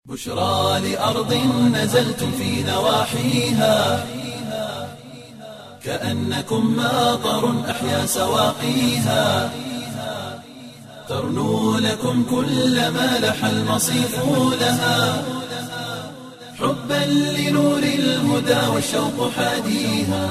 بشرى لأرض نزلتم في نواحيها كأنكم ماطر أحيا سواقيها ترنو لكم كل ما لح المصيف لها حبا لنور الهدى والشوق حاديها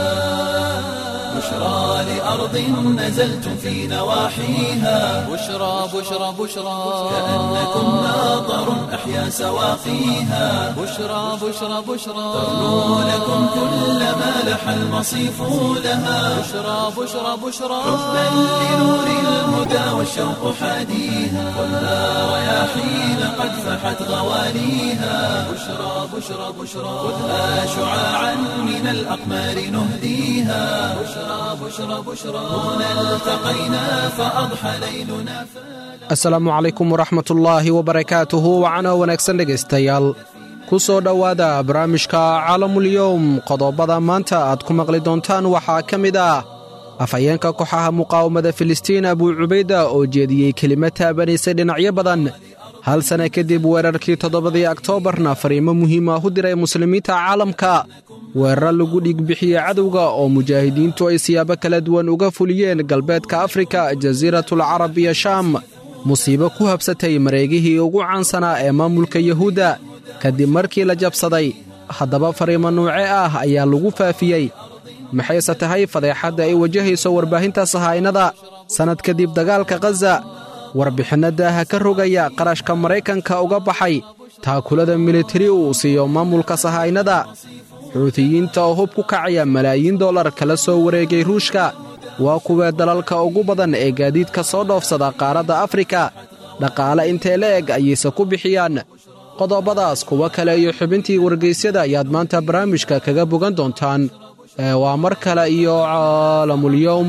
بشرى لأرض نزلتم في نواحيها بشرى بشرى بشرى كأنكم ماطر أحيا سواقيها بشرى بشرى بشرى ترنو لكم كل ما لح المصيف لها بشرى بشرى بشرى حبا لنور الهدى والشوق حاديها خذها رياحين قد فحت غواليها بشرى بشرى بشرى خذها شعاعا من الأقمار نهديها بشرى بشرى بشرى هنا التقينا فأضحى ليلنا asalaamu calaykum waraxmatullaahi wabarakaatuhu wacana wanaagsan dhegaystayaal ku soo dhowaada barnaamijka caalamulyowm qodobada maanta aad ku maqli doontaan waxaa ka mid ah afhayeenka kooxaha muqaawamada filistiin abuu cubayda oo jeediyey kelima taabanaysay dhinacyo badan hal sanna kadib weerarkii toddobadii oktoobarna fariimo muhiim ah u diray muslimiinta caalamka weerar lagu dhiigbixiyey cadowga oo mujaahidiintu ay siyaabo kala duwan uga fuliyeen galbeedka afrika jasiiratul carab iyo shaam musiibo ku habsatay mareegihii ugu caansanaa ee maamulka yuhuudda kadib markii la jabsaday haddaba fariimo nuuce ah ayaa lagu faafiyey maxayse tahay fadeexadda ay wajahayso warbaahinta sahaynada sannad kadib dagaalka khaza warbixinno daaha ka rogaya qarashka maraykanka uga baxay taakulada militari uu siiyo maamulka sahaynada xuutiyiinta oo hub ku kacaya malaayiin dollar kala soo wareegay ruushka waa kuwee dalalka ugu badan ee gaadiidka soo dhoofsada qaaradda afrika dhaqaale intee la eg ayayse ku bixiyaan qodobadaas kuwo kale iyo xubintii wargaysyada ayaad maanta barnaamijka kaga bogan doontaan ee waa mar kale iyo caalamulyowm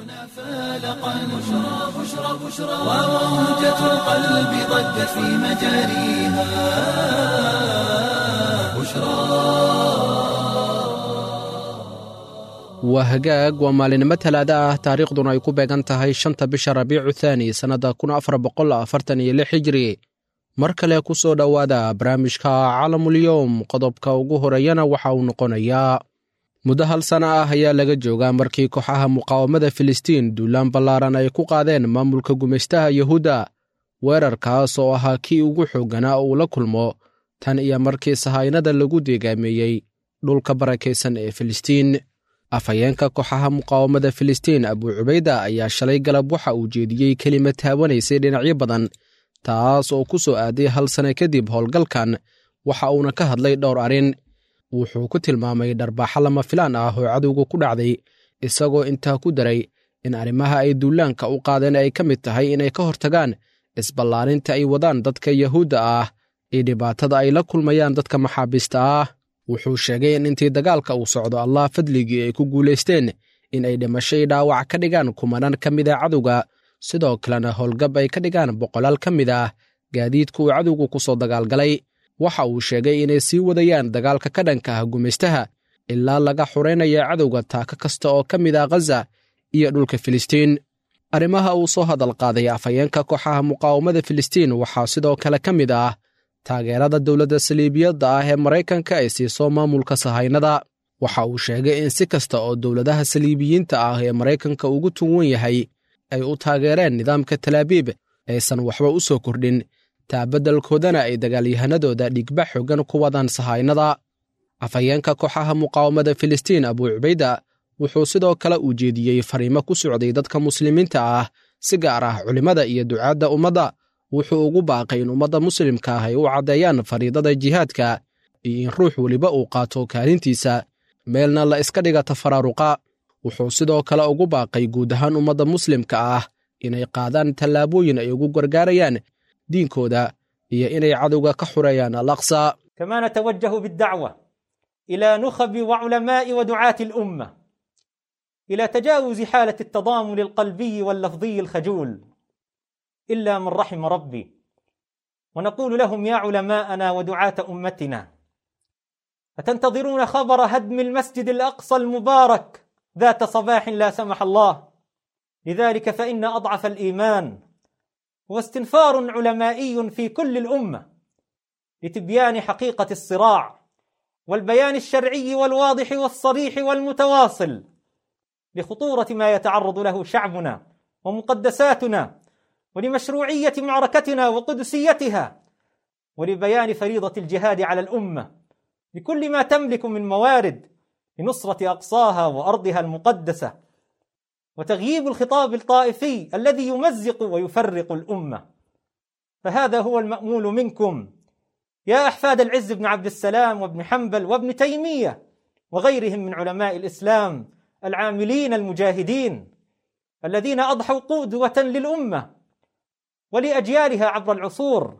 وموجة القلب ضجت في مجاريها waa hagaag waa maalinimo talaada ah taariikhduna ay ku beegan tahay shanta bisha rabiicu thaani sannadda kun afar boqol afartan iyo lix hijri mar kale ku soo dhowaada barnaamijka caalamulyowm qodobka ugu horeeyana waxa uu noqonayaa muddo hal sana ah ayaa laga joogaa markii kooxaha muqaawamada filistiin duulaan ballaaran ay ku qaadeen maamulka gumaystaha yuhuudda weerarkaas oo ahaa kii ugu xoogganaa uu la kulmo tan iyo markii sahaynada lagu deegaameeyey dhulka barakaysan ee filistiin afhayeenka kooxaha muqaawamada filistiin abuu cubayda ayaa shalay galab waxa uu jeediyey kelima taabanaysay dhinacyo badan taas oo ku soo aaday hal sanno kadib howlgalkan waxa uuna ka hadlay dhowr arrin wuxuu ku tilmaamay dharbaaxo lama filaan ah oo cadowga ku dhacday isagoo intaa ku daray in arrimaha ay duulaanka u qaadeen ay ka mid tahay inay ka hortagaan isballaarinta ay wadaan dadka yahuudda ah iyo dhibaatada ay la kulmayaan dadka maxaabiista ah wuxuu sheegay in intii dagaalka uu socdo allah fadligii ay ku guulaysteen in ay dhimashay dhaawac ka dhigaan kumanaan ka mid a cadowga sidoo kalena howlgab ay ka dhigaan boqolaal ka mid ah gaadiidka uu cadowgu ku soo dagaalgalay waxa uu sheegay inay sii wadayaan dagaalka ka dhanka ah gumaystaha ilaa laga xuraynaya cadowga taaka kasta oo ka mid ah khaza iyo dhulka filistiin arrimaha uu soo hadal qaaday afhayeenka kooxaha muqaawamada filistiin waxaa sidoo kale ka mid ah taageerada dowladda saliibiyadda ah ee maraykanka ay siiso maamulka sahaynada waxa uu sheegay in si kasta oo dowladaha saliibiyiinta ah ee maraykanka ugu tunwan yahay ay u taageereen nidaamka talaabiib aysan waxba u soo kordhin taabaddelkoodana ay dagaalyahanadooda dhigba xoogan ku wadaan sahaynada afhayeenka kooxaha muqaawamada filistiin abuu cubayda wuxuu sidoo kale uu jeediyey fariimo ku socday dadka muslimiinta ah si gaar ah culimmada iyo ducaadda ummadda wuxuu ugu baaqay in ummadda muslimka ah ay u caddeeyaan fariidada jihaadka iyo in ruux weliba uu qaato kaalintiisa meelna la iska dhiga tafaraaruqa wuxuu sidoo kale ugu baaqay guud ahaan ummadda muslimka ah inay qaadaan tallaabooyin ay ugu gargaarayaan diinkooda iyo inay cadowga ka xureeyaan al aqsa كما نتوجه بالدعوة إلى نخب وعلماء ودعاة الأمة إلى تجاوز حالة التضامن القلبي واللفظي الخجول إلا من رحم ربي ونقول لهم يا علماءنا ودعاة أمتنا أتنتظرون خبر هدم المسجد الأقصى المبارك ذات صباح لا سمح الله لذلك فإن أضعف الإيمان هو استنفار علمائي في كل الأمة لتبيان حقيقة الصراع والبيان الشرعي والواضح والصريح والمتواصل لخطورة ما يتعرض له شعبنا ومقدساتنا ولمشروعية معركتنا وقدسيتها ولبيان فريضة الجهاد على الأمة بكل ما تملك من موارد لنصرة أقصاها وأرضها المقدسة وتغييب الخطاب الطائفي الذي يمزق ويفرق الأمة فهذا هو المأمول منكم يا أحفاد العز بن عبد السلام وابن حنبل وابن تيمية وغيرهم من علماء الإسلام العاملين المجاهدين الذين أضحوا قدوة للأمة ولأجيالها عبر العصور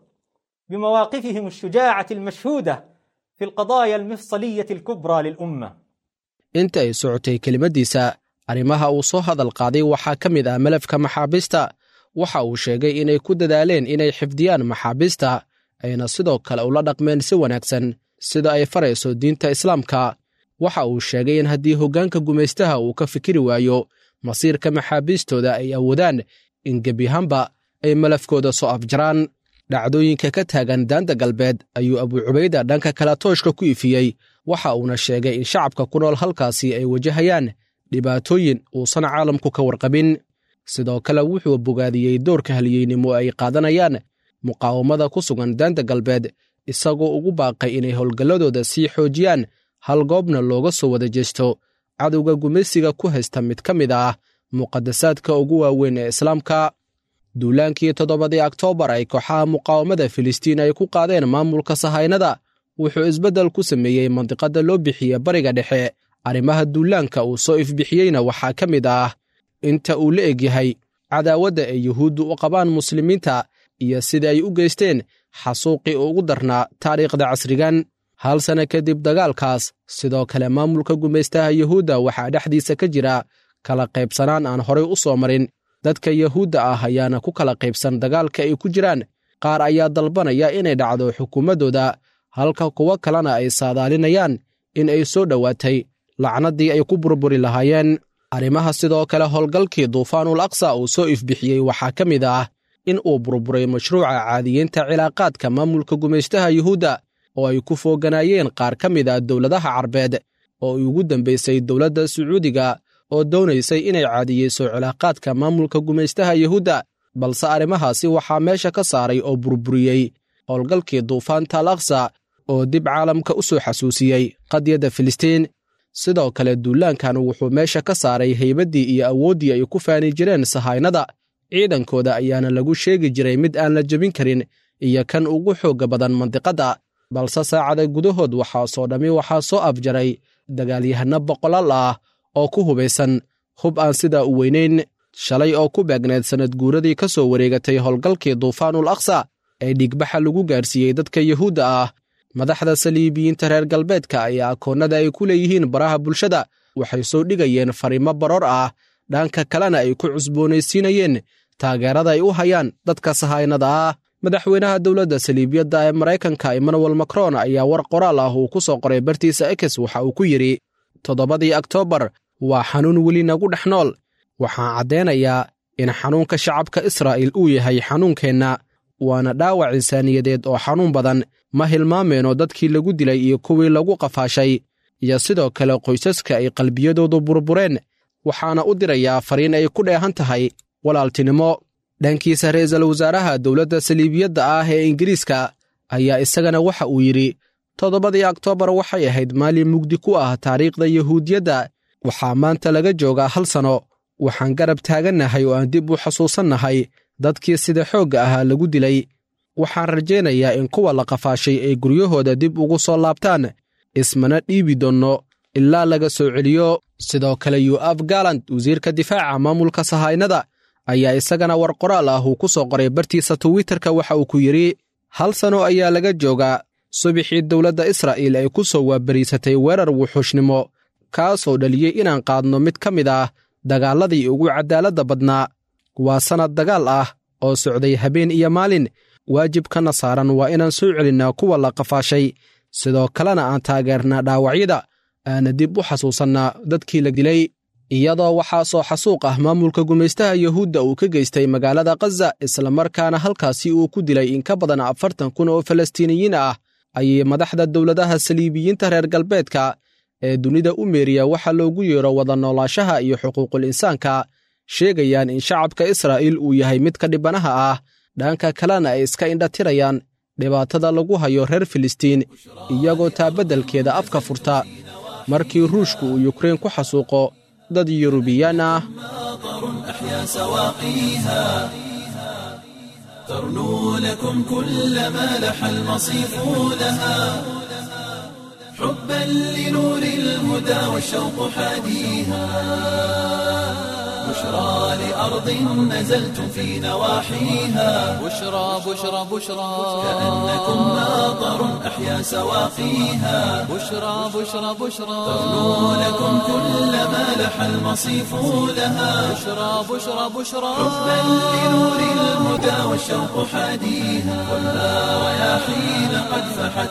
بمواقفهم الشجاعة المشهودة في القضايا المفصلية الكبرى للأمة inta ay socotay kelimadiisa arrimaha uu soo hadal qaaday waxaa ka mid ah malafka maxaabiista waxa uu sheegay inay ku dadaaleen inay xifdiyaan maxaabiista ayna sidoo kale ula dhaqmeen si wanaagsan sida ay farayso diinta islaamka waxa uu sheegay in haddii hoggaanka gumaystaha uu ka fikiri waayo masiirka maxaabiistooda ay awoodaan in gebiahaanba ay malafkooda soo afjaraan dhacdooyinka ka taagan daanta galbeed ayuu abuucubayda dhanka kale tooshka ku ifiyey waxa uuna sheegay in shacabka ku nool halkaasi ay wajahayaan dhibaatooyin uusan caalamku ka warqabin sidoo kale wuxuu bogaadiyey doorka halyeynimo ay qaadanayaan muqaawamada ku sugan daanta galbeed isagoo ugu baaqay inay howlgalladooda sii xoojiyaan hal goobna looga soo wada jeesto cadowga gumaysiga ku haysta mid ka mid ah muqadasaadka ugu waaweyn ee islaamka duulaankii toddobadii oktoobar ay kooxaha muqaawamada filistiin ay ku qaadeen maamulka sahaynada wuxuu isbeddel ku sameeyey mandiqadda loo bixiye bariga dhexe arrimaha duulaanka uu soo ifbixiyeyna waxaa ka mid ah inta uu la egyahay cadaawadda ay yuhuuddu u qabaan muslimiinta iyo sida ay u geysteen xasuuqii ugu darnaa taariikhda casrigan hal sanno kadib dagaalkaas sidoo kale maamulka gumaystaha yuhuudda waxaa dhexdiisa ka jira kala qaybsanaan aan horay u soo marin dadka yuhuudda ah ayaana ku kala qaybsan dagaalka ay ku jiraan qaar ayaa dalbanaya inay dhacdo xukuumaddooda halka kuwo kalena ay saadaalinayaan in ay soo dhowaatay lacnaddii ay ku burburi lahaayeen arrimaha sidoo kale howlgalkii duufaanul aqsa uu soo ifbixiyey waxaa ka mid ah in uu burburay mashruuca caadiyeynta cilaaqaadka maamulka gumaystaha yuhuudda oo ay ku fooganaayeen qaar ka mid ah dowladaha carbeed oo ay ugu dambaysay dowladda sacuudiga oo doonaysay inay caadiyeyso cilaaqaadka maamulka gumaystaha yuhuudda balse arrimahaasi waxaa meesha ka saaray oo burburiyey howlgalkii duufaanta al aqsa oo dib caalamka u soo xasuusiyey qadyadda filistiin sidoo kale duulaankan wuxuu meesha ka saaray haybaddii iyo awooddii ay ku faani jireen sahaynada ciidankooda ayaana lagu sheegi jiray mid aan la jebin karin iyo kan ugu xoogga badan mandiqadda balse saacada gudahood waxaasoo dhammi waxaa soo afjaray dagaalyahanno boqolaal ah oo ku hubaysan hub aan sidaa u weynayn shalay oo ku beegneed sannad guuradii ka soo wareegatay howlgalkii duufaanul aqsa ee dhigbaxa lagu gaarsiiyey dadka yuhuudda ah madaxda saliibiyiinta reer galbeedka ayaa akoonnada ay ku leeyihiin baraha bulshada waxay soo dhigayeen fariimo baroor ah dhanka kalena ay ku cusboonaysiinayeen taageerada ay u hayaan dadka sahaynada ah madaxweynaha dowladda saliibiyadda ee maraykanka emmanuel macron ayaa war qoraal ah uu ku soo qoray bartiisa ekes waxa uu ku yidhi toddobadii oktoobar waa xanuun weli nagu dhex nool waxaan caddaynayaa in xanuunka shacabka israa'iil uu yahay xanuunkeenna waana dhaawac insaaniyadeed oo xanuun badan ma hilmaameenoo dadkii lagu dilay iyo kuwii lagu qafaashay iyo sidoo kale qoysaska ay qalbiyadoodu burbureen waxaana u dirayaa fariin ay ku dheehan tahay walaaltinimo dhankiisa ra'iisul wasaaraha dowladda saliibiyadda ah ee ingiriiska ayaa isagana waxa uu yidhi toddobadii oktoobar waxay ahayd maalin mugdi ku ah taariikhda yuhuudiyadda waxaa maanta laga joogaa hal sanno waxaan garab taagannahay oo aan dib u xasuusannahay dadkii sida xoogga ahaa lagu dilay waxaan rajaynayaa in kuwa la qafaashay ay guryahooda dib ugu soo laabtaan ismana dhiibi doonno ilaa laga soo celiyo sidoo kale yu'af galant wasiirka difaaca maamulka sahaynada ayaa isagana war qoraal ah uu ku soo qoray bartiisa twitterka waxa uu ku yidhi hal sano ayaa laga joogaa subixii dowladda israa'iil ay ku soo waabariisatay weerar wuxuushnimo kaasoo dhaliyey inaan qaadno mid ka mid ah dagaalladii ugu caddaaladda badnaa waa sannad dagaal ah oo socday habeen iyo maalin waajibkana saaran waa inaan soo celinnaa kuwa la qafaashay sidoo kalena aan taageernaa dhaawacyada aana dib u xasuusannaa dadkii la dilay iyadoo waxaa soo xasuuq ah maamulka gumaystaha yuhuudda uu ka geystay magaalada khaza islamarkaana halkaasi uu ku dilay in ka badan afartan kun oo falastiiniyiin ah ayay madaxda dowladaha saliibiyiinta reer galbeedka ee dunida u meeriya waxa loogu yeero wada noolaashaha iyo xuquuqul insaanka sheegayaan in shacabka israa'iil uu yahay mid ka dhibanaha ah dhanka kalena ay iska indhatirayaan dhibaatada lagu hayo reer filistiin iyagoo taabaddelkeeda afka furta markii ruushku uu yukrein ku xasuuqo dad yurubiyaan ah أحيا سواقيها ترنو لكم كل ما لح المصيف لها حبا لنور الهدى والشوق حاديها بشرى لأرض نزلتم في نواحيها بشرى بشرى بشرى كأنكم ماطر أحيا سواقيها بشرى بشرى بشرى ترنو لكم كل ما لح المصيف لها بشرى بشرى بشرى حبا لنور الهدى والشوق حاديها خذها رياحين قد فحت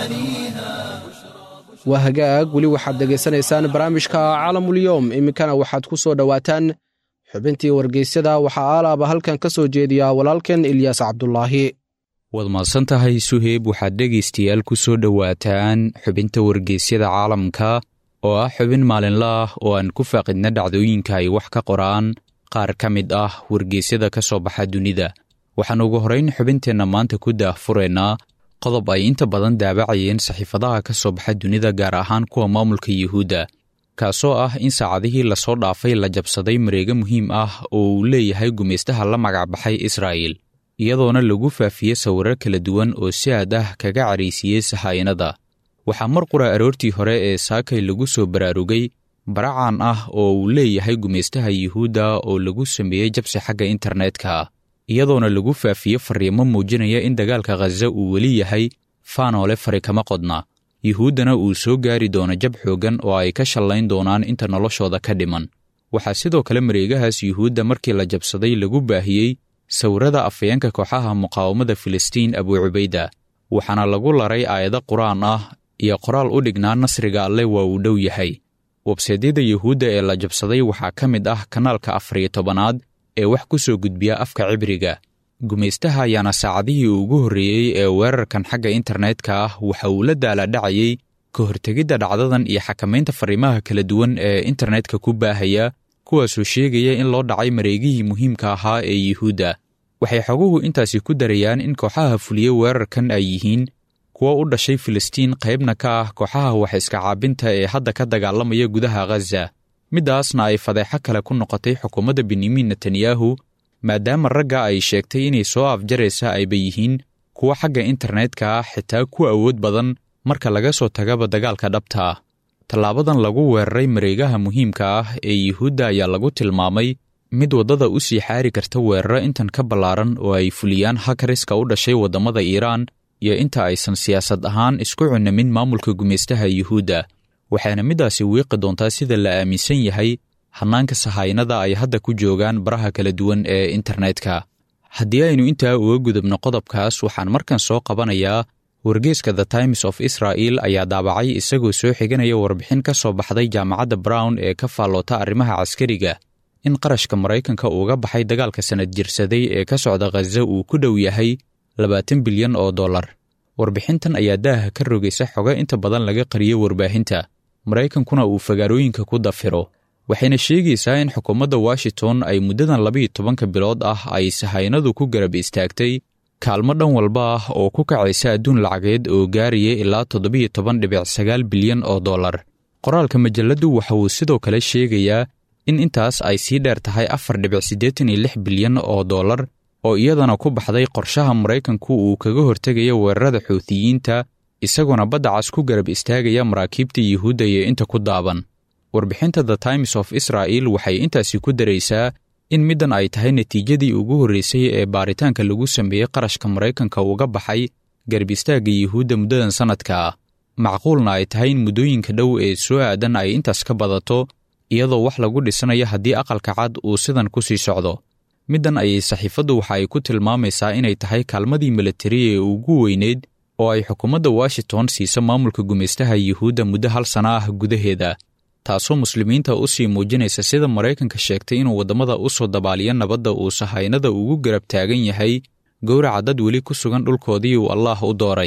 غوانيها waa hagaag weli waxaad dhegaysanaysaan barnaamijka caalamulyoom iminkana waxaad ku soo dhowaataan xubintii wargeysyada waxaa aalaaba halkan ka soo jeediya walaalkeen ilyaas cabdulaahi waad mahadsan tahay suheyb waxaad dhegaystayaal ku soo dhowaataan xubinta wargeysyada caalamka oo ah xubin maalinla ah oo aan ku faaqidna dhacdooyinka ay wax ka qoraan qaar ka mid ah wargeysyada ka soo baxa dunida waxaan ugu horrayn xubinteenna maanta ku daahfuraynaa qodob ay inta badan daabacayeen saxiifadaha ka soo baxa dunida gaar ahaan kuwa maamulka yuhuudda kaasoo ah in saacadihii lasoo dhaafay la jabsaday mareego muhiim ah oo uu leeyahay gumaystaha la magacbaxay israa'il iyadoona lagu faafiyey sawirro kala duwan oo si aad ah kaga caraysiiyey sahaayinada waxaa mar qura aroortii hore ee saakay lagu soo baraarugay baracaan ah oo uu leeyahay gumaystaha yuhuudda oo lagu sameeyey jabsi xagga internetka iyadoona lagu faafiyey fariimo muujinaya in dagaalka khaza uu weli yahay faanoole fari kama qodna yuhuuddana uu soo gaari doono jab xooggan oo ay ka shallayn doonaan inta noloshooda ka dhiman waxaa sidoo kale mareegahaas yuhuudda markii la jabsaday lagu baahiyey sawirrada afayeenka kooxaha muqaawamada filistiin abuu cubayda waxaana lagu laray aayado qur-aan ah iyo qoraal u dhignaa nasriga alle waa uu dhow yahay websaydyada yuhuudda ee la jabsaday waxaa ka mid ah kanaalka afariyo tobanaad ee wax ku soo gudbiya afka cibriga gumaystaha ayaana saacadihii ugu horreeyey ee weerarkan xagga internetka ah waxa uu la daaladhacayey ka hortegidda dhacdadan iyo xakamaynta fariimaha kala duwan ee internetka ku baahaya kuwaasoo sheegaya in loo dhacay mareegihii muhiimka ahaa ee yuhuudda waxay xoguhu intaasi ku darayaan in kooxaha fuliye weerarkan ay yihiin kuwa u dhashay filistiin qaybna ka ah kooxaha wax iska caabinta ee hadda ka dagaalamaya gudaha khaza middaasna ay fadeexo kale ku noqotay xukuumadda benyamin netanyahu maadaama ragga ay sheegtay inay soo afjaraysa ayba yihiin kuwa xagga internetka ah xitaa ku awood badan marka laga soo tagaba dagaalka dhabta ah tallaabadan lagu weeraray mareegaha muhiimka ah ee yuhuudda ayaa lagu tilmaamay mid waddada u sii xaari karta weeraro intan ka ballaaran oo ay fuliyaan hakariska u dhashay waddamada iiraan iyo inta aysan siyaasad ahaan isku cunamin maamulka gumaystaha yuhuudda waxaana middaasi wiiqi doontaa sida la aaminsan yahay hannaanka sahaynada ay hadda ku joogaan baraha kala duwan ee internetka haddii aynu intaa uga gudubno qodobkaas waxaan markan soo qabanayaa wargeeska the times of israel ayaa daabacay isagoo soo xiganaya warbixin ka soo baxday jaamacadda brown ee ka faalloota arrimaha caskariga in qarashka maraykanka uuga baxay dagaalka sanad jirsaday ee ka socda khaza uu ku dhow yahay labaatan bilyan oo dollar warbixintan ayaa daaha ka rogaysa xogo inta badan laga qariyo warbaahinta maraykankuna uu fagaarooyinka ku dafiro waxayna sheegaysaa in xukuumadda washington ay muddadan labiiyo tobanka bilood ah ay sahaynadu ku garab istaagtay kaalmo dhan walba ah oo ku kacaysa adduun lacageed oo gaaraya ilaa toddobiyo toban dhibic sagaal bilyan oo dollar qoraalka majalladdu waxa uu sidoo kale sheegayaa in intaas ay sii dheer tahay afar dhibic siddeetan iyo lix bilyan oo dollar oo iyadana ku baxday qorshaha maraykanku uu kaga hortegaya weerarada xuutiyiinta isagoona badda cas ku garab istaagaya maraakiibta yuhuudda iyo inta ku daaban warbixinta the times of israel waxay intaasi ku daraysaa in middan ay tahay natiijadii ugu horraysay ee baaritaanka lagu sameeyey qarashka maraykanka uga baxay garab istaagga yuhuudda muddadan sannadka ah macquulna ay tahay in muddooyinka dhow ee soo aadan ay intaas ka badato iyadoo wax lagu dhisanayo haddii aqalka cad uu sidan ku sii socdo middan ayay saxiifaddu waxa ay ku tilmaamaysaa inay tahay kaalmadii militari ee ugu weyneyd oo ay xukuumadda washington siisa maamulka gumaystaha yuhuudda muddo hal sana ah gudaheeda taasoo muslimiinta u sii muujinaysa sida maraykanka sheegtay inuu waddamada u soo dabaaliyo nabadda uu sahaynada ugu garab taagan yahay gowraca dad weli ku sugan dhulkoodii uu allaah u dooray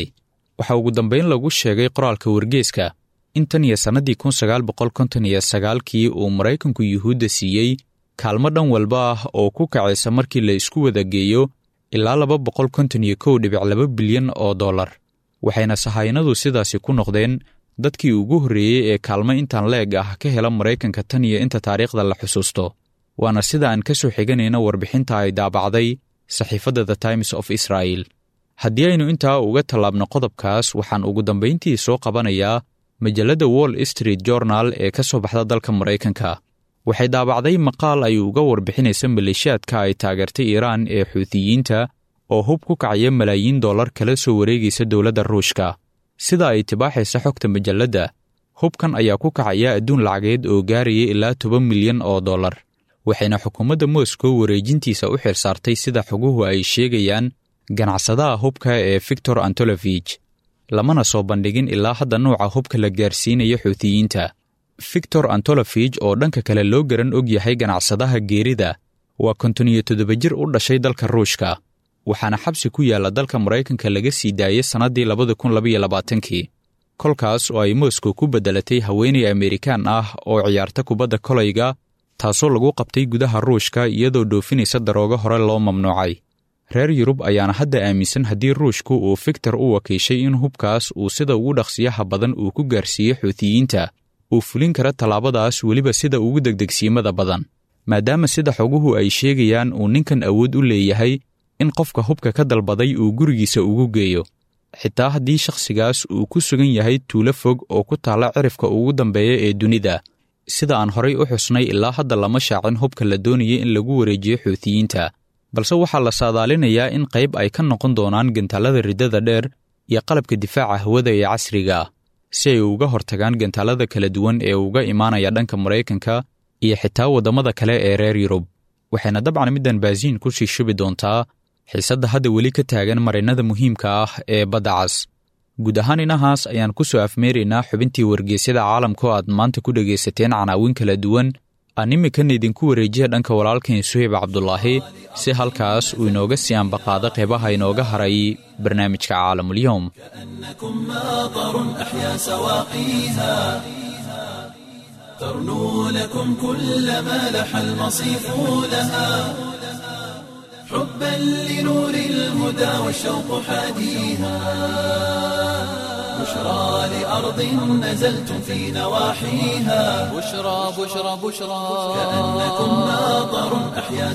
waxaa ugu dambayn lagu sheegay qoraalka wargeeska in tan iyo sannadii kun sagaal boqol konton iyo sagaalkii uu maraykanku yuhuudda siiyey kaalmo dhan walba ah oo ku kacaysa markii la isku wada geeyo ilaa laba boqol konton iyo kow dhibic laba bilyan oo dollar waxayna sahaynadu sidaasi ku noqdeen dadkii ugu horreeyey ee kaalmo intaan leeg ah ka hela maraykanka tan iyo inta taariikhda la xusuusto waana sida aan ka soo xiganayna warbixinta ay daabacday saxiifadda the times of israel haddii aynu intaa uga tallaabno qodobkaas waxaan ugu dambayntii soo qabanayaa majalladda wall street journal ee ka soo baxda dalka maraykanka waxay daabacday maqaal ay uga warbixinaysa maleeshiyaadka ay taageertay iiraan ee xuutiyiinta oo hub ku kacaya malaayiin dollar kala soo wareegaysa dowladda ruushka sida ay tibaaxaysa xogta majalladda hubkan ayaa ku kacaya adduun lacageed oo gaaraya ilaa toban milyan oo dollar waxayna xukuumadda moscow wareejintiisa u xil saartay sida xoguhu ay sheegayaan ganacsadaha hubka ee victor antolofich lamana soo bandhigin ilaa hadda nuuca hubka la gaarsiinaya xuutiyiinta victor antolofich oo dhanka kale loo garan og yahay ganacsadaha geerida waa konton iyo toddoba jir u dhashay dalka ruushka waxaana xabsi ku yaalla dalka maraykanka laga sii daayey sannaddii labada kun labaiyo labaatankii kolkaas oo ay moscow ku beddelatay haweenay amerikaan ah oo ciyaarta kubadda kolayga taasoo lagu qabtay gudaha ruushka iyadoo dhoofinaysa daroogo hore loo mamnuucay reer yurub ayaana hadda aaminsan haddii ruushku uu fiktor u wakiishay in hubkaas uu sida ugu dhaqsiyaha badan uu ku gaarsiiyey xuutiyiinta uu fulin kara tallaabadaas weliba sida ugu degdegsiimada badan maadaama sida xoguhu ay sheegayaan uu ninkan awood u leeyahay in qofka hubka ka dalbaday uu gurigiisa ugu geeyo xitaa haddii shakhsigaas uu ku sugan yahay tuulo fog oo ku taalla cirifka ugu dambeeya ee dunida sida aan horay u xusnay ilaa hadda lama shaacin hubka la doonaya in lagu wareejiyo xuutiyiinta balse waxaa la saadaalinayaa in qayb ay ka noqon doonaan gantaalada riddada dheer iyo qalabka difaaca hawada ee casriga ah si ay uga hortagaan gantaalada kala duwan ee uga imaanaya dhanka maraykanka iyo xitaa waddamada kale ee reer yurub waxayna dabcan middan baasiin ku sii shubi doontaa xiisadda hadda weli ka taagan marinnada muhiimka ah ee badda cas guud ahaan inahaas ayaan ku soo afmeeraynaa xubintii wargeysyada caalamka oo aad maanta ku dhegaysateen canaawin kala duwan aan imikan idinku wareejiya dhanka walaalkan suheyb cabdulaahi si halkaas uu inooga sii ambaqaado qeybaha inooga haray barnaamijka caalamulyoom كأنكم ماطر أحيا سواقيها ترنو لكم كل ما لح المصيف لها حبا لنور الهدى والشوق حاديها بشرى لأرض نزلتم في نواحيها بشرى بشرى بشرى كأنكم ماطر أحيا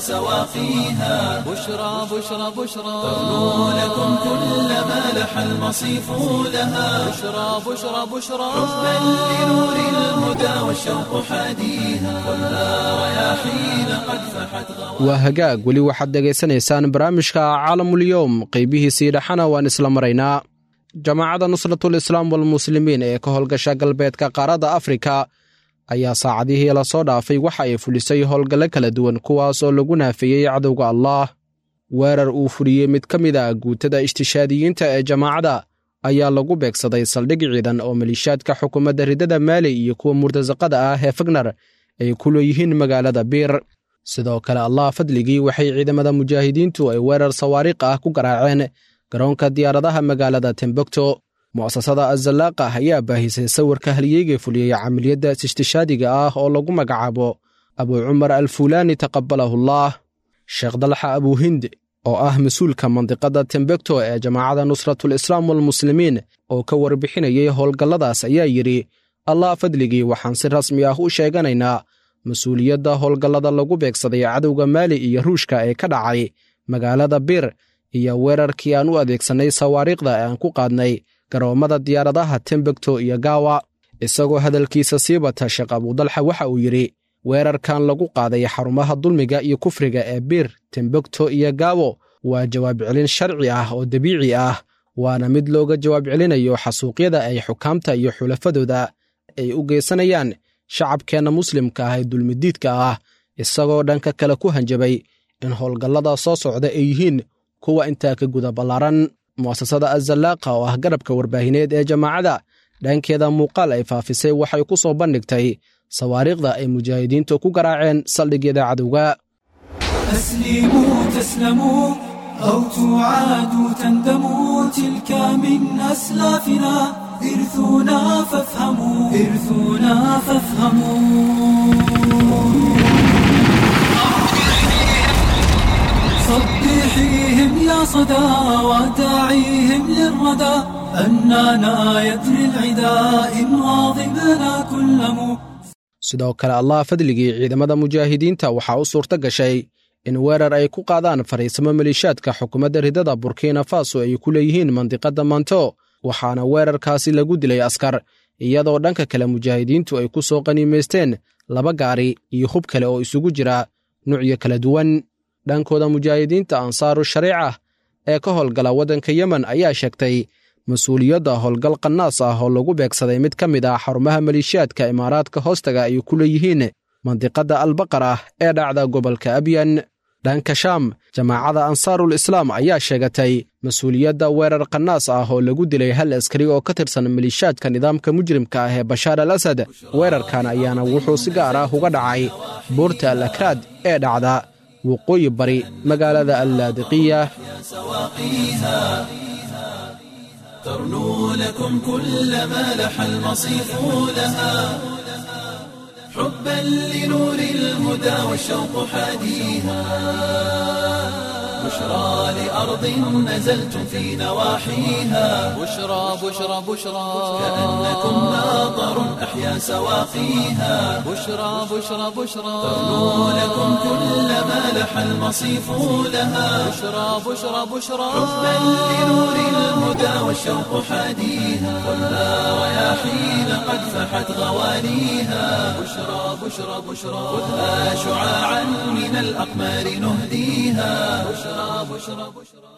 سواقيها بشرى بشرى بشرى ترنو لكم كل ما لح المصيف لها بشرى بشرى بشرى حبا لنور الهدى والشوق حاديها كلها رياحين قد فحت غوى waa hagaag weli waxaad dhegaysanaysaan barnaamijka caalamulyoom qaybihiisii dhexana waan isla maraynaa jamaacadda nusratul islaam walmuslimiin ee ka howlgasha galbeedka qaaradda afrika ayaa saacadihii lasoo dhaafay waxa ay fulisay howlgallo kala duwan kuwaas oo lagu naafeeyey cadowga allaah weerar uu fuliyey mid ka mid a guutada ishtishaadiyiinta ee jamaacadda ayaa lagu beegsaday saldhig ciidan oo maliishaadka xukuumadda riddada maali iyo kuwa murtasaqada ah ee fagnar ay ku leeyihiin magaalada biir sidoo kale allah fadligii waxay ciidamada mujaahidiintu ay weerar sawaariikh ah ku garaaceen garoonka diyaaradaha magaalada tembogto mu'asasada azallaaqa ayaa baahisay sawirka halyeyga fuliyey camaliyadda istishhaadiga ah oo lagu magacaabo abuu cumar alfuulaani taqabalahullah sheekh dalxa abuuhind oo ah mas-uulka mandiqadda tembogto ee jamaacadda nusratul islaam walmuslimiin oo ka warbixinayay howlgalladaas ayaa yidhi allah fadligii waxaan si rasmi ah u sheeganaynaa mas-uuliyadda howlgallada lagu beegsaday cadowga maali iyo ruushka ee ka dhacay magaalada bir iyo weerarkii aan u adeegsannay sawaariikhda ee aan ku qaadnay garoommada diyaaradaha tembogto iyo gaawa isagoo hadalkiisa sii bata sheekh abudalxa waxa uu yidhi weerarkan lagu qaaday xarumaha dulmiga iyo kufriga ee bir tembogto iyo gaawo waa jawaab celin sharci ah oo dabiici ah waana mid looga jawaab celinayo xasuuqyada ay xukaamta iyo xulafadooda ay u geysanayaan shacabkeenna muslimka ah ee dulmidiidka ah isagoo dhanka kale ku hanjabay in howlgallada soo socda ay yihiin kuwa intaa ka guda ballaaran mu'asasada azallaaqa oo ah garabka warbaahineed ee jamaacadda dhankeeda muuqaal ay faafisay waxay ku soo bandhigtay sawaariikhda ay mujaahidiintu ku garaaceen saldhigyada cadowga أسلموا تسلموا أو تعاد تندم تلك من أسلافنا إرثنا فافهموا إرثنا فافهموا صبحيهم يا صدى وداعيهم للردى أننا يدري العدا إن واظبنا كل مو sidoo kale allah fadligii ciidamada mujaahidiinta waxaa u suurto gashay in weerar ay ku qaadaan fariisamo maliishaadka xukuumadda ridada burkina faso ay ku leeyihiin mandiqadda manto waxaana weerarkaasi lagu dilay askar iyadoo dhanka kale mujaahidiintu ay ku soo qaniimaysteen laba gaari iyo hub kale oo isugu jira nucyo kala duwan dhankooda mujaahidiinta ansaaru shariica ee ka howlgala waddanka yemen ayaa sheegtay mas-uuliyadda howlgal qanaas ah oo lagu beegsaday mid ka mid ah xarumaha maliishaadka imaaraadka hoostaga ay ku leeyihiin mandiqadda albaqar ah ee dhacda gobolka abyan dhanka shaam jamaacada ansaarul islaam ayaa sheegatay mas-uuliyadda weerar qanaas ah oo lagu dilay hal askari oo ka tirsan maliishaadka nidaamka mujrimka ah ee bashaar al asad weerarkan ayaana wuxuu si gaar ah uga dhacay buurta al akraad ee dhacda waqooyi bari magaalada allaadiqiya سواقيها ترنو لكم كل ما لح المصيف لها حبا لنور الهدى والشوق حاديها بشرى لأرض نزلتم في نواحيها بشرى بشرى بشرى كأنكم ناظر أحيا سواقيها بشرى بشرى بشرى ترنو لكم كل ما لح المصيف لها بشرى بشرى بشرى حبا لنور الهدى والشوق حاديها ولا رياحين قد فحت غوانيها بشرى بشرى بشرى خذها شعاعا من الأقمار نهديها بشرى بشرى بشرى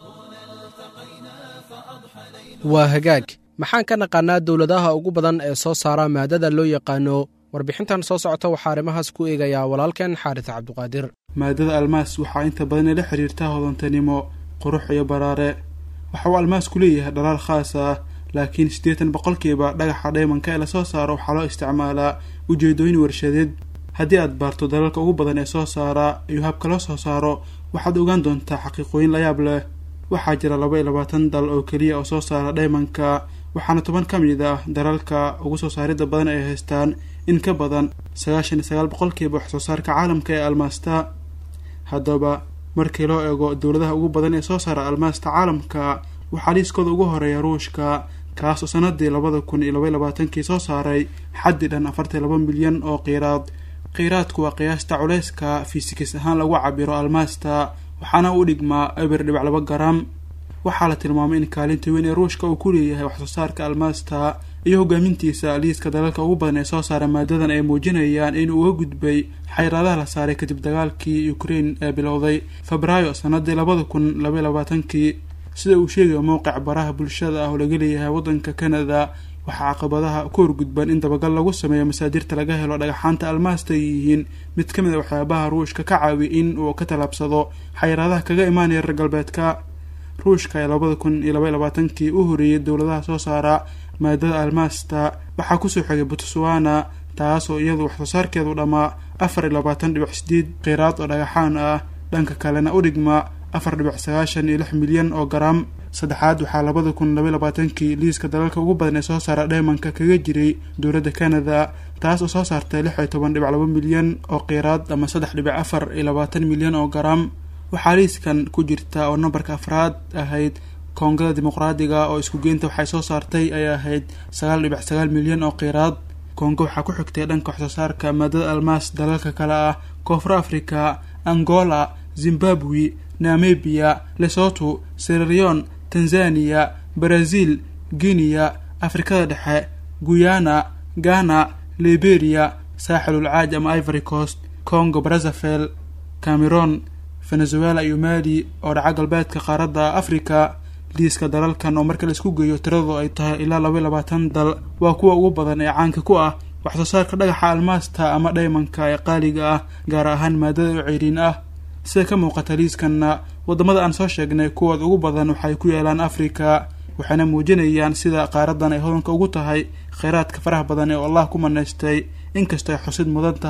waa hagaag maxaan ka naqaanaa dowladaha ugu badan ee soo saara maadada loo yaqaano warbixintan soo socota waxaa arrimahaas ku eegayaa walaalkeen xaaris cabduqaadir maadada almaas waxaa inta badan ay la xiriirtaa hodantanimo qurux iyo baraare waxa uu almaasku leeyahay dhalaal khaas ah laakiin siddeetan boqolkiiba dhagaxa dhaymanka ee lasoo saaro waxaa loo isticmaalaa ujeedooyin warshadeed haddii aad baarto dalalka ugu badan ee soo saara iyo habka loo soo saaro waxaad ogaan doontaa xaqiiqooyin layaab leh waxaa jira laba iyo labaatan dal oo keliya oo soo saara dhaymanka waxaana toban ka mid ah dalalka ugu soo saaridda badan ay haystaan in ka badan sagaashan iyo sagaal boqolkiiba wax soo saarka caalamka ee almaasta haddaba markii loo eego dowladaha ugu badan ee soo saara almaasta caalamka waxaa liiskooda ugu horeeya ruushka kaas oo sanadii labada kun iyo labaiy labaatankii soo saaray xaddi dhan afartan laba milyan oo qiiraad qiiraadku waa qiyaasta culeyska fisikis ahaan lagu cabiro almaasta waxaana u dhigmaa eber dhibac laba garam waxaa la tilmaamay in kaalinta weyn ee ruushka uu ku leeyahay waxsoo saarka almaasta iyo hogaamintiisa liiska dalalka ugu badan ee soo saara maadadan ay muujinayaan inuu uga gudbay xayraadaha la saaray kadib dagaalkii ukraine ee bilowday febraayo sanadii labada kun labaiy labaatankii sida uu sheegayo mowqic baraha bulshada ah oo laga leeyahay waddanka canada waxaa caqabadaha ku horgudban in dabagal lagu sameeyo masaadirta laga helo dhagaxaanta almaasta ay yihiin mid ka mid a waxyaabaha ruushka ka caawiya in uu ka tallaabsado xayiraadaha kaga imaanaya reer galbeedka ruushka ee labada kun iyo labaiy labaatankii u horeeyay dowladaha soo saara maadada almaasta waxaa kusoo xigay botswana taas oo iyadu waxsoo saarkeedu dhammaa afar iyo labaatan dhibic sideed qiiraad oo dhagaxaan ah dhanka kalena u dhigma afar dhibic sagaashan iyo lix milyan oo garam saddexaad waxaa labada kun labaiy labaatankii liiska dalalka ugu badan ee soo saara dhaymanka kaga jiray dowladda canada taas oo soo saartay lix iyo toban dhibic laba milyan oo qiiraad ama saddex dhibic afar iyo labaatan milyan oo garam waxaa liiskan ku jirta oo nambarka afraad ahayd koongada dimuqraadiga oo isku geynta waxay soo saartay ay ahayd sagaal dhibic sagaal milyan oo qiiraad kongo waxaa ku xigtay dhanka waxsoo saarka maadada almaas dalalka kale ah koonfur africa angola zimbabwe namibia lesoto serarion tanzania brazil guinea afrikada dhexe guyana ghana liberia saaxilul caaj ama ivory coast congo brazavel cameron venezuela iyo mali oo dhaca galbeedka qaaradda africa liiska dalalkan oo marka la isku geeyo tiradu ay tahay ilaa laba iyo labaatan dal waa kuwa ugu badan ee caanka ku ah waxsoo saarka dhagaxa almaasta ama dhaymanka ee qaaliga ah gaar ahaan maadada oo ceyriin ah sida ka muuqata liiskanna waddamada aan soo sheegnay kuwooda ugu badan waxay ku yaalaan afrika waxayna muujinayaan sida qaaradan ay hodanka ugu tahay kheyraadka faraha badan ee allah ku manaystay inkastoo ay xusid mudan tahay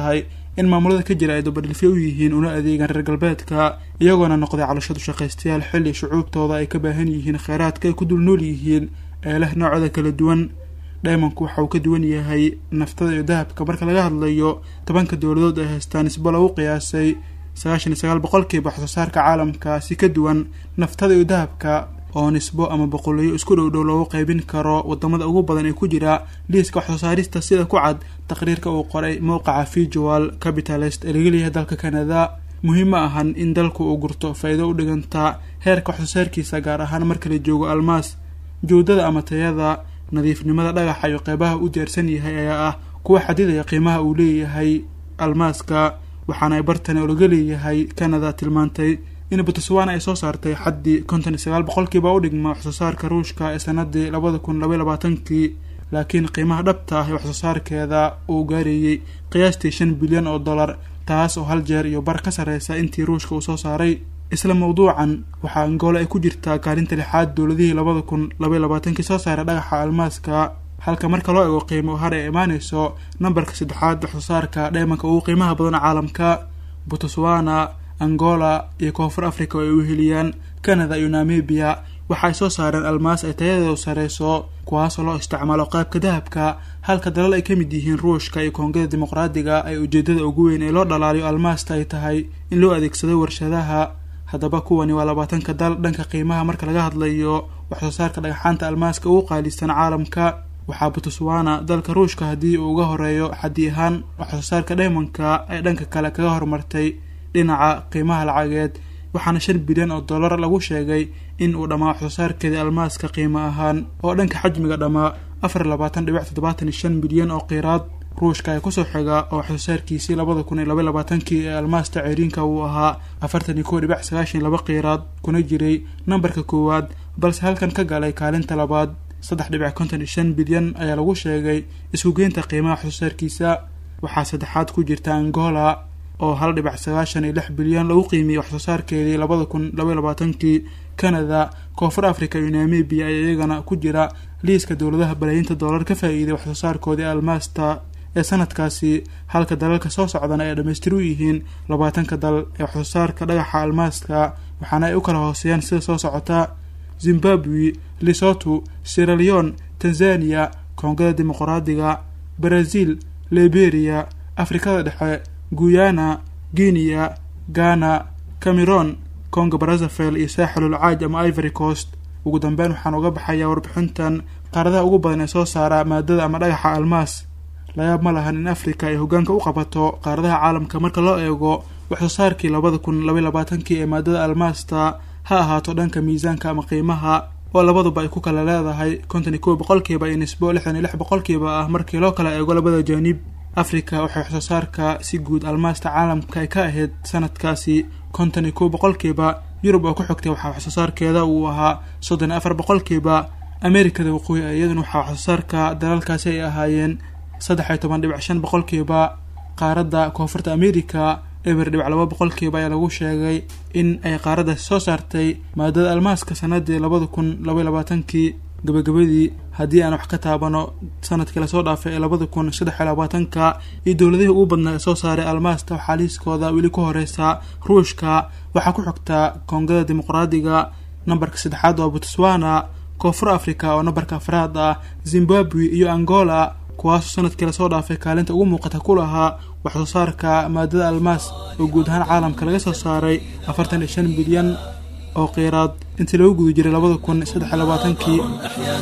in maamulada ka jira ay dabadhilfyo u yihiin una adeegaan reer galbeedka iyagoona noqday calashadu shaqaystayaal xilli shucuubtooda ay ka baahan yihiin kheyraadka ay ku dul nool yihiin ee leh noocooda kala duwan dhaymanku waxa uu ka duwan yahay naftada iyo dahabka marka laga hadlayo tobanka dowladood ay haystaan nisbo lagu qiyaasay sagaashan iyo sagaal boqolkiiba wax soo saarka caalamka si ka duwan naftada iyo dahabka oo nisbo ama boqolayo isku dhow dhow loogu qaybin karo wadamada ugu badan ee ku jira liiska wax soo saarista sida ku cad taqriirka uu qoray mowqaca visual capitalist ee laga leeyahay dalka canada muhiim ma ahan in dalku uu gurto faa-iido u dhiganta heerka wax soo saarkiisa gaar ahaan marka la joogo almaas joodada ama tayada nadiifnimada dhagaxa iyo qeybaha u diyaarsan yahay ayaa ah kuwa xadidaya qiimaha uu leeyahay almaaska waxaana ay bartani oo laga leeyahay canada tilmaantay in botswana ay soo saartay xaddii konton iyo sagaal boqolkiiba u dhigma wax soo saarka ruushka ee sanadii labada kun labaiy labaatankii laakiin qiimaha dhabta ah ee wax soo saarkeeda uu gaarayey qiyaastii shan bilyan oo dollar taas oo hal jeer iyo bar ka sarreysa intii ruushka uu soo saaray isla mawduucan waxaa angola ay ku jirtaa kaalinta lixaad dowladihii labada kun labaiy labaatankii soo saaray dhagaxa almaaska halka marka loo ego qiimo har ay imaaneyso nambarka saddexaad wax soo saarka dheemanka ugu qiimaha badan caalamka botswana angola iyo koonfur africa oo ay u heliyaan canada iyo namibia waxa ay soo saareen almaas ay tayadeedu sareyso kuwaasoo loo isticmaalo qaybka dahabka halka dalal ay ka mid yihiin ruushka iyo koongada dimuqraadiga ay ujeedada ugu weyn ee loo dhalaaliyo almaasta ay tahay in loo adeegsado warshadaha haddaba kuwani waa labaatanka dal dhanka qiimaha marka laga hadlayo wax soo saarka dhagaxaanta almaaska ugu qaalisan caalamka waxaa botswana dalka ruushka haddii uu uga horeeyo xaddi ahaan wax soo saarka dhaymanka ay dhanka kale kaga horumartay dhinaca qiimaha lacageed waxaana shan bilyan oo dollar lagu sheegay in uu dhammaa wax soo saarkeeda almaaska qiimo ahaan oo dhanka xajmiga dhammaa afar labaatan dhibic toddobaatan iyo shan bilyan oo qiiraad ruushka ee kusoo xiga oo wax soo saarkiisii labada kun iyo labaiy labaatankii ee almaasta ceeriinka uu ahaa afartan iyo kow dhibic sagaashan iyo laba qiiraad kuna jiray nambarka koowaad balse halkan ka galay kaalinta labaad saddex dhibic konton iyo shan bilyan ayaa lagu sheegay iskugeynta qiimaha wax soo saarkiisa waxaa saddexaad ku jirta angola oo hal dhibic sagaashan iyo lix bilyan lagu qiimiyey wax soo saarkeedii labada kun labaiy labaatankii canada koonfur africa iyo namibia ayaa iyagana ku jira liiska dowladaha balaayiinta dollar ka faa-iiday wax soo saarkoodii almaasta ee sanadkaasi halka dalalka soo socdana ay dhammaystir u yihiin labaatanka dal ee wax soo saarka dhagaxa almaaska waxaana ay u kala hooseeyaan sida soo socota zimbabwe lesoto sieraleon tanzania koongada dimuqraadiga brazil liberia afrikada dhexe guyana guinea ghana cameron congo brazzaville iyo saaxilul caaj ama ivory coast ugu dambeyn waxaan uga baxayaa warbixintan qaaradaha ugu badan ee soo saara maadada ama dhagaxa almaas layaab ma lahan in africa ay hogaanka u qabato qaaradaha caalamka marka loo eego wax soo saarkii labada kun labaiy labaatankii ee maadada almaasta ha ahaato dhanka miisaanka ama qiimaha oo labaduba ay ku kala leedahay konton iyo kow boqolkiiba iyo nisbo lixdan iyo lix boqolkiiba ah markii loo kala eego labada jaanib africa waxay wax soo saarka si guud almaasta caalamka ay ka ahayd sanadkaasi konton iyo kow boqolkiiba yurub oo ku xigtay waxaa wax soo saarkeeda uu ahaa soddon iyo afar boqolkiiba amerikada waqooyi iyaduna waxaa wax soo saarka dalalkaasi ay ahaayeen saddex iyo toban dhibic shan boqolkiiba qaaradda koonfurta america eber dhibic laba boqolkiiba ayaa lagu sheegay in ay qaaraddaasi soo saartay maadada almaaska sanadii labada kun labaiy labaatankii gabagabadii haddii aan wax ka taabano sanadkii lasoo dhaafay ee labada kun saddex iyo labaatanka iyo dowladihii ugu badnaa ee soo saaray almaasta waxaa liiskooda weli ku horeysa ruushka waxaa ku xigta koongada dimuqraadiga nambarka saddexaad waa botswana koonfur africa oo nambarka afraad ah zimbabwe iyo angola kuwaasoo sanadkii lasoo dhaafay kaalinta ugu muuqata ku lahaa wax soo saarka maadada almaas oo guud ahaan caalamka laga soo saaray afartan iyo shan bilyan oo qiiraad intii lagu guda jiray labada kun saddex iyo labaatankii أحيا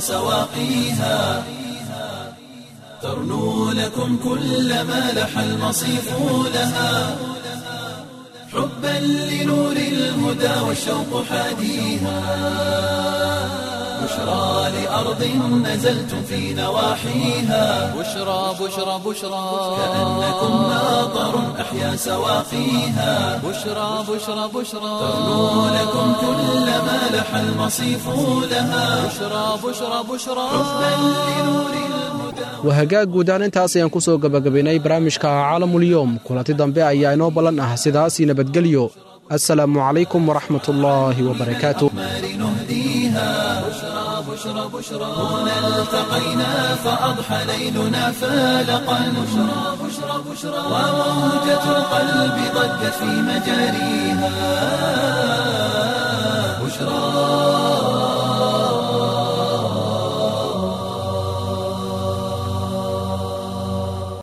سواقيها ترنو لكم كل ما لح المصيف لها حبا لنور الهدى والشوق حاديها بشرى لأرض نزلتم في نواحيها بشرى بشرى بشرى كأنكم ناظر أحيا سواقيها بشرى بشرى بشرى ترنو لكم كل ما لح المصيف لها بشرى بشرى بشرى حبا لنور الهدى waa hagaag guud ahaan intaas ayaan ku soo gebagabaynay barnaamijka caalamulyoom kulanti dambe ayaa inoo ballan ah sidaasii nabadgelyo assalaamu calaykum waraxmatullaahi wabarakaatu نهديها بشرى بشرى بشرى هنا التقينا فأضحى ليلنا فالقا بشرى بشرى بشرى وموجة القلب ضجت في مجاريها بشرى